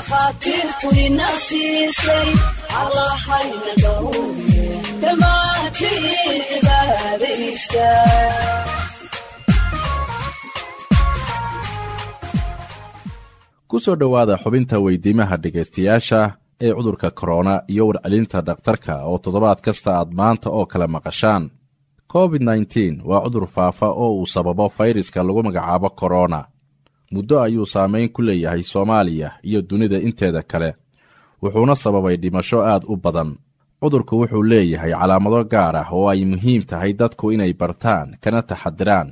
dhakhaatiirtu ina siisay allahayna dhowre dhammaantiin cibaadaysta ku soo dhowaada xubinta weydiimaha dhegaystayaasha ee cudurka korona iyo warcelinta dhakhtarka oo toddobaad kasta aad maanta oo kale maqashaan covid nteen waa cudur faafa oo uu sababo fayraska lagu magacaabo korona muddo ayuu saamayn ku leeyahay soomaaliya iyo dunida inteeda kale wuxuuna sababay dhimasho aad u badan cudurku wuxuu leeyahay calaamado gaar ah oo ay muhiim tahay dadku inay bartaan kana taxadiraan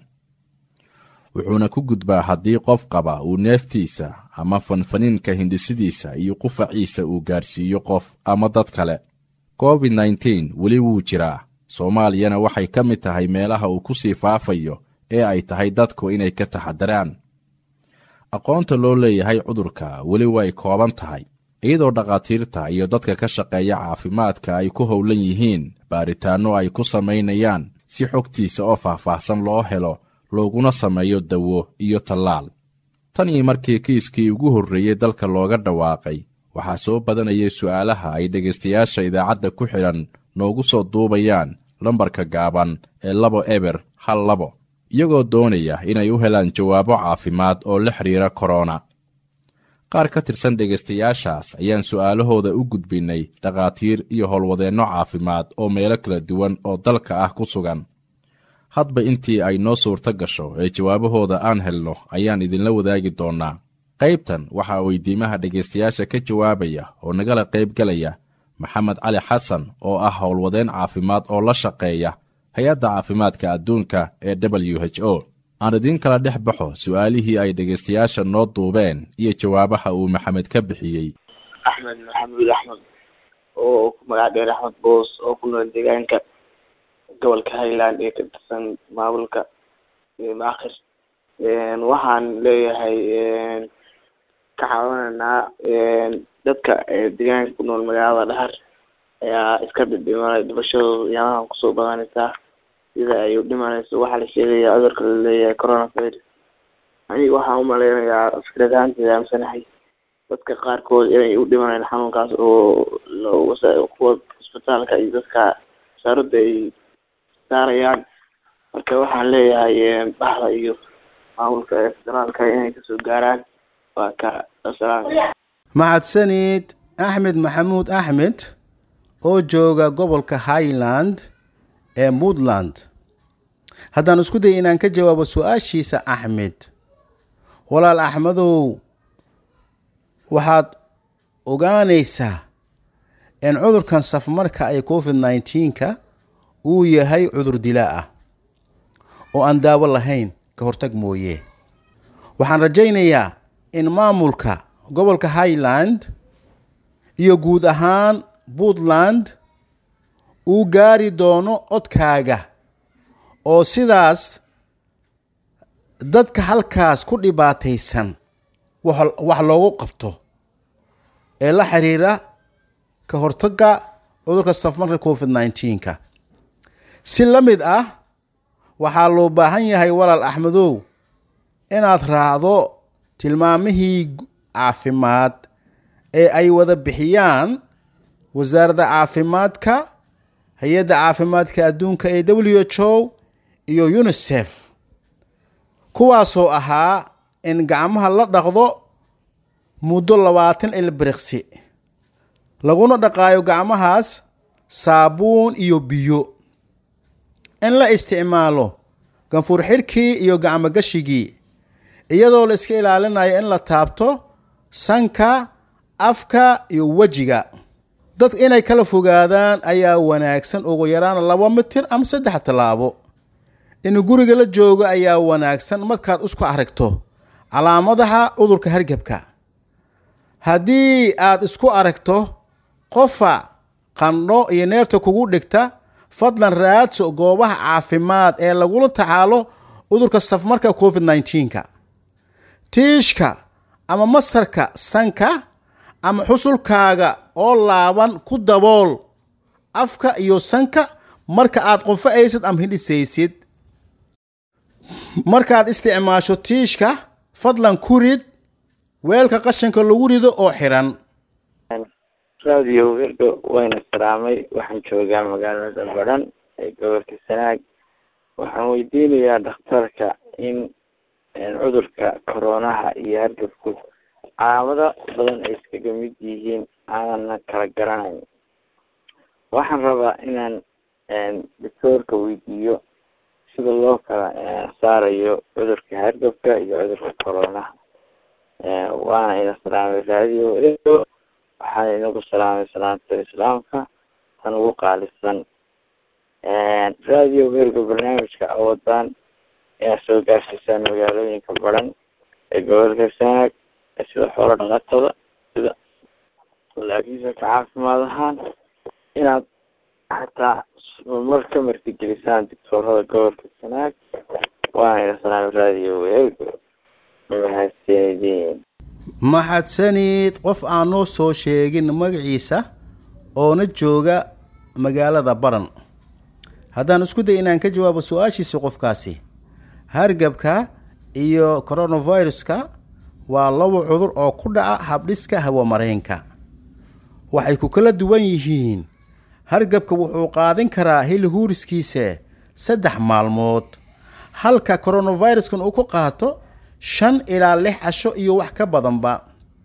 wuxuuna ku gudbaa haddii qof qaba uu neeftiisa ama fanfaniinka hindhisidiisa iyo qufaciisa uu gaarsiiyo qof ama dad kale covid nteen weli wuu jiraa soomaaliyana waxay ka mid tahay meelaha uu ku sii faafayo ee ay tahay dadku inay ka taxadiraan aqoonta loo leeyahay cudurka weli way kooban tahay iyadoo dhakhaatiirta iyo dadka ka shaqeeya caafimaadka ay ku howlan yihiin baaritaanno ay ku samaynayaan si xogtiisa oo faahfaahsan loo helo looguna sameeyo dawo iyo tallaal tan iyo markii kiiskii ugu horreeyey dalka looga dhawaaqay waxaa soo badanayay su'aalaha ay dhegaystayaasha idaacadda ku xidhan noogu soo duubayaan lambarka gaaban ee labo eber hal labo iyagoo doonaya inay u helaan jawaabo caafimaad oo la xidhiira korona qaar ka tirsan dhegaystayaashaas ayaan su'aalahooda u gudbinnay dhakhaatiir iyo howlwadeenno caafimaad oo meelo kala duwan oo dalka ah ku sugan hadba intii ay noo suurto gasho ee jawaabahooda aan helno ayaan idinla wadaagi doonnaa qaybtan waxaa weydiimaha dhegaystayaasha ka jawaabaya oo nagala qayb gelaya maxamed cali xasan oo ah howlwadeen caafimaad oo la shaqeeya hay-adda caafimaadka adduunka ee w h o aan idiin kala dhex baxo su'aalihii ay dhegaystayaasha noo duubeen iyo jawaabaha uu maxamed ka bixiyey axmed maxamuud axmed oo ku magac dheer axmed boos oo ku nool deegaanka gobolka highland ee ka tirsan maamulka maakhir waxaan leeyahay ka caawinaynaa dadka deegaanka ku nool magaalada dhahar ayaa iska dhidhimanay dhibashadooda yaamahan kusoo badanaysaa sida ay u dhimanayso waxaa la sheegaya cudurka laleeyahay coronavirus aniga waxaan umaleynayaa fikrad ahaanteeda aamsanahay dadka qaarkood inay u dhimanayaan xanuunkaas oo kuwa isbitaalka iyo dadka wasaaradda ay saarayaan marka waxaan leeyahay bahda iyo maamulka federaalka inay kasoo gaaraan waa ka asalaam mahadsanid axmed maxamuud axmed oo jooga gobolka highland ee puntland haddaan isku day inaan ka jawaabo su-aashiisa axmed walaal axmedow waxaad ogaanaysaa in cudurkan safmarka ay covid nneteen-ka uu yahay cudur dilaa ah oo aan daawo lahayn ka hortag mooye waxaan rajaynayaa in maamulka gobolka highland iyo guud ahaan puntland uu gaari doono codkaaga oo sidaas dadka halkaas ku dhibaataysan wax loogu qabto ee la xiriira ka hortagga cudurka safmarka covid nneteen-ka si la mid ah waxaa loo baahan yahay walaal axmedow inaad raacdo tilmaamihii caafimaad ee ay wada bixiyaan wasaaradda caafimaadka hay-adda caafimaadka adduunka ee w h o iyo unisef kuwaasoo ahaa in gacmaha la dhaqdo muddo labaatan ilbiriqsi laguna dhaqaayo gacmahaas saabuun iyo biyo in la isticmaalo ganfuur xirkii iyo gacmogashigii iyadoo la iska ilaalinayo in la taabto sanka afka iyo wejiga dad inay kala fogaadaan ayaa wanaagsan ugu yaraan laba mitir ama saddex tallaabo in guriga la joogo ayaa wanaagsan markaad isku aragto calaamadaha cudurka hargebka haddii aad isku aragto qofa qandho iyo neefta kugu dhigta fadlan raadso goobaha caafimaad ee lagula tacaalo cudurka safmarka covid nneteen-ka tiishka ama masarka sanka ama xusulkaaga oo laaban ku dabool afka iyo sanka marka aad qunfa'aysid ama hidhisaysid markaad isticmaasho tiishka fadlan ku rid weelka qashinka lagu rido oo xiran radio wergo wayna salaamay waxaan joogaa magaalada badhan ee gobolka sanaag waxaan weydiinayaa dhakhtarka in cudurka coronaha iyo hargabku calaamado badan ay iskaga mid yihiin aanana kala garanayn waxaan rabaa inaan doctoorka weydiiyo sida loo kala saarayo cudurka hargabka iyo cudurka coronaha waana ina salaamay radio wergo waxaan inagu salaamay salaanta islaamka tan ugu qaalisan radio wergo barnaamijka awadaan inaad soo gaarsiisaan magaalooyinka badan ee gobolka sanaag sida xoolo dhaqatada sida laakiinse ka caafimaad ahaan inaad xataa mar ka martigelisaan doctoorada gobolka sanaag waana ina salaamay radio wergo mahadsanidin maxadsanid qof aan noo soo sheegin magaciisa oona jooga magaalada baran haddaan isku day inaan ka jawaabo su-aashiisa qofkaasi hargabka iyo coronaviruska waa laba cudur oo ku dhaca habdhiska hawamareenka waxay ku kala duwan yihiin hargabka wuxuu qaadin karaa hili huuriskiisa saddex maalmood halka coronaviruskan uu ku qaato shan ilaa lix casho iyo wax ka badanba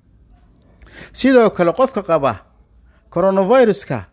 sidoo kale qofka qaba coronaviruska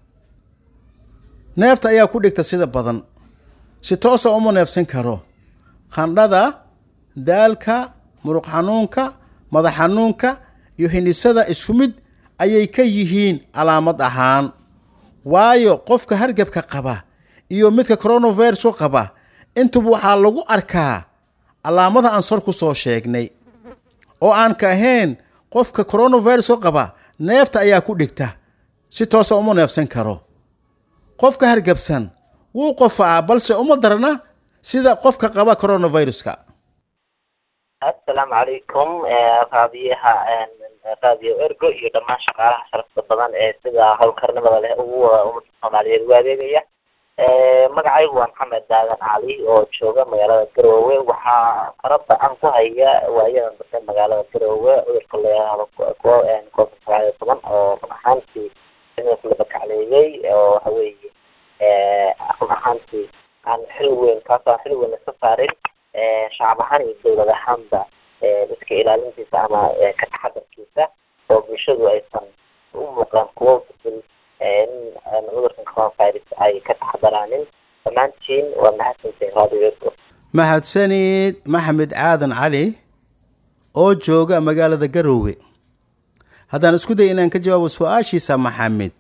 neefta ayaa ku dhigta sida badan si toosa uma neefsan karo qandhada daalka muruq xanuunka madax xanuunka iyo hindhisada isku mid ayay ka yihiin calaamad ahaan waayo qofka hargabka qaba iyo midka coronaviruska qaba intuba waxaa lagu arkaa calaamada aan sor ku soo sheegnay oo aan ka ahayn qofka coronaviruska qaba neefta ayaa ku dhigta si toosa uma neefsan karo qofka hargabsan wuu qofaa balse uma darna sida qofka qaba coronaviruska assalaamu calaykum raadiyaha raadiyo ergo iyo dhammaan shaqaalaha sharafta badan ee sida howlkarnimada leh ugu ummadda soomaaliyeed ugu adeegaya magacaygu waa maxamed daadan cali oo jooga magaalada garoowe waxaa farada aan ku haya waayadan dambe magaalada garoowe cudurka layahdo covid sagaal iyo toban oo run ahaantii la bakacleeyey oo waxa weeye run ahaantii aan xil weyn kaasoo aan xil weyn iska saarin shacab ahaan iyo dowlad ahaanba iska ilaalintiisa ama ka taxadarkiisa oo bulshadu aysan u muuqdaan kuwo in cudurkan coronavirus ay ka taxadaraanin dhammaantiin waa mahadsantiin radio ergo mahadsanid maxamed caadan cali oo jooga magaalada garoowe haddaan isku day inaan ka jawaabo su-aashiisa maxamed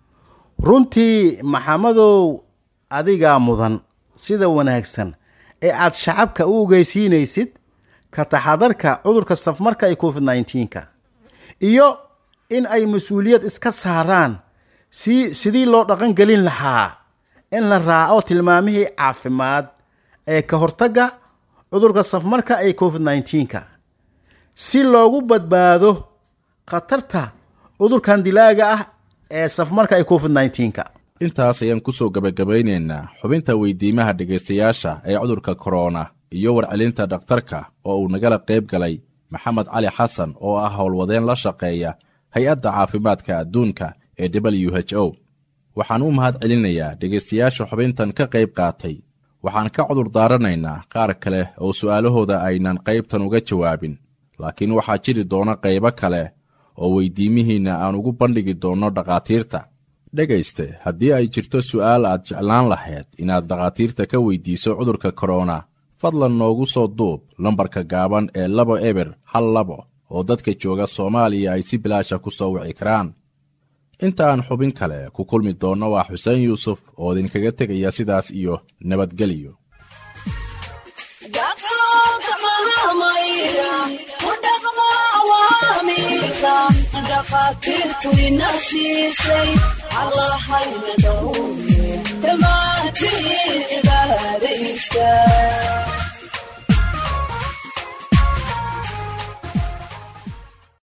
runtii maxamadow adigaa mudan sida wanaagsan ee aad shacabka u ogeysiinaysid ka taxadarka cudurka safmarka ee covid nneteen-ka iyo in ay mas-uuliyad iska saaraan si sidii loo dhaqan gelin lahaa in la raaco tilmaamihii caafimaad ee ka hortagga cudurka safmarka ee covid nneteen-ka si loogu badbaado khatarta cudurkan dilaaga ah ee safmarka ee covid nneteen-ka intaas ayaan ku soo gebagabaynaynaa xubinta weydiimaha dhegaystayaasha ee cudurka korona iyo warcelinta dhakhtarka oo uu nagala qayb galay maxamed cali xasan oo ah howlwadeen la shaqeeya hay-adda caafimaadka adduunka ee w h o waxaan u mahad celinayaa dhegaystayaasha xubintan ka qayb qaatay waxaan ka cudur daaranaynaa qaar kale oo su'aalahooda aynan qaybtan uga jawaabin laakiin waxaa jiri doona qaybo kale oo weydiimihiinna aan ugu bandhigi doonno dhakhaatiirta dhegayste haddii ay jirto su'aal aad jeclaan lahayd inaad dhakhaatiirta ka weydiiso cudurka korona fadlan noogu soo duub lambarka gaaban ee labo eber hal labo oo dadka jooga soomaaliya ay si bilaasha ku soo wici karaan inta aan xubin kale ku kulmi doonno waa xuseen yuusuf oo idinkaga tegaya sidaas iyo nabadgelyo dhaqaatiirtu ina siisay allahayna dhowye dhammaantiin cibaadaysta